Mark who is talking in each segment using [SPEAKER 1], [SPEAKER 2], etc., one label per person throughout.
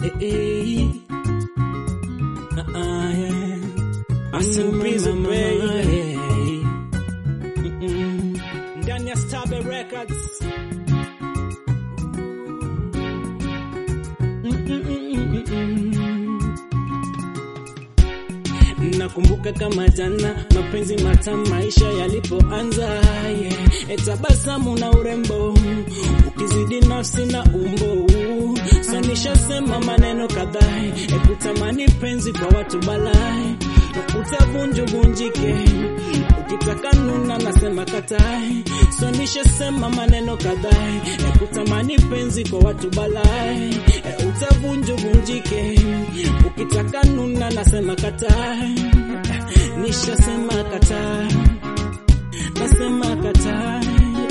[SPEAKER 1] eh, eh. Ah, ah, yeah.
[SPEAKER 2] Asimpizo,
[SPEAKER 1] Mama,
[SPEAKER 2] baby.
[SPEAKER 1] yeah. Mm-mm.
[SPEAKER 2] ndani ya Stabe Records.
[SPEAKER 1] Nakumbuka kama jana mapenzi matamu maisha yalipoanza, yeah. Etabasamu na urembo ukizidi nafsi na umbo, so nishasema maneno kadhaa, ekutamani penzi kwa watu balai, utavunjuvunjike ukitaka nuna, nasema katai, so nishasema maneno kadhaa, ekutamani penzi kwa watu balai, utavunjuvunjike ukitaka nuna, nasema katai, nishasema katai, nasema katai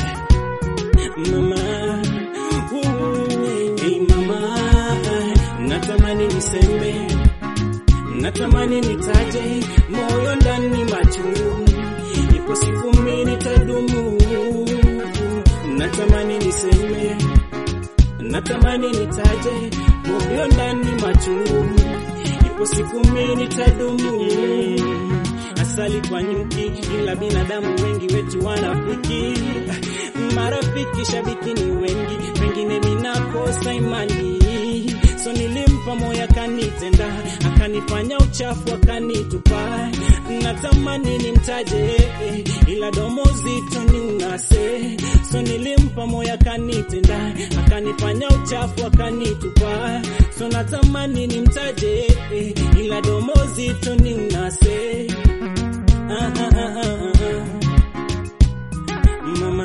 [SPEAKER 1] mama Ooh, hey mama natamani niseme natamani nitaje moyo ndani machungu ipo siku mimi nitadumu natamani niseme natamani nitaje moyo ndani machungu ipo siku mimi nitadumu asali kwa nyuki, ila binadamu wengi wetu wanafiki. Marafiki shabiki ni wengi, pengine minakosa imani. So nilimpa moyo akanitenda, akanifanya uchafu akanitupa. Natamani nimtaje, ila domo zito ni unase. So nilimpa moyo akanitenda, akanifanya uchafu akanitupa. So natamani nimtaje, ila domo zito ni unase. Ah, ah, ah, ah, ah. Mama.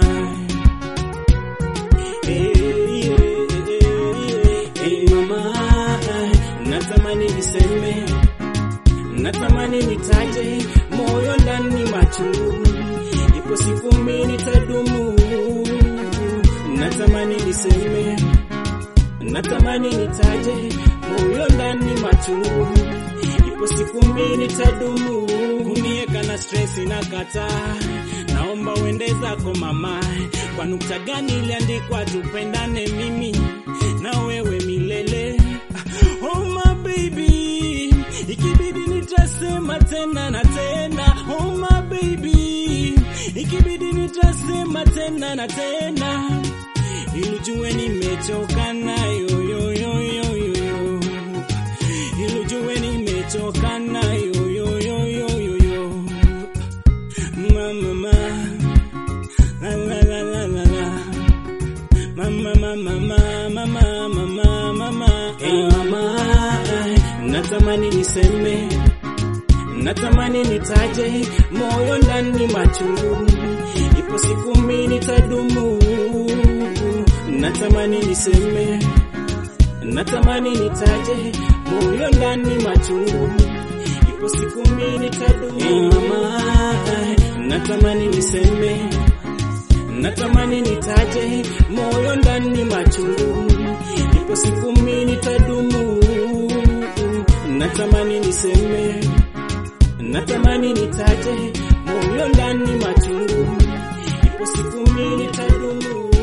[SPEAKER 1] Eh, eh, eh, eh, eh, mama. Natamani niseme, natamani nitaje moyo ndani machungu, ipo siku mimi nitadumu. Natamani niseme, natamani nitaje moyo ndani machungu, ipo siku mimi nitadumu. Kunieka na stress na kataa, naomba uende zako mama. Kwa nukta gani iliandikwa tupendane mimi na wewe milele? Oh my baby, ikibidi nitasema tena na tena. Oh my baby, ikibidi nitasema tena na tena, ili ujue nimechoka nayo yo yo yo yo yo, ili ujue nimechoka nayo yo yo yo yo yo, mama mama, la la la la la la. Mama, mama, mama, mama, mama, mama, hey mama, natamani niseme, natamani nitaje moyo ndani machungu, ipo siku mimi nitadumu. Natamani niseme, natamani nitaje moyo ndani machungu, ipo siku mimi nitadumu. Hey mama, natamani niseme natamani nitaje moyo ndani machungu, ipo siku mimi nitadumu. Natamani niseme, natamani nitaje moyo ndani machungu, ipo siku mimi nitadumu.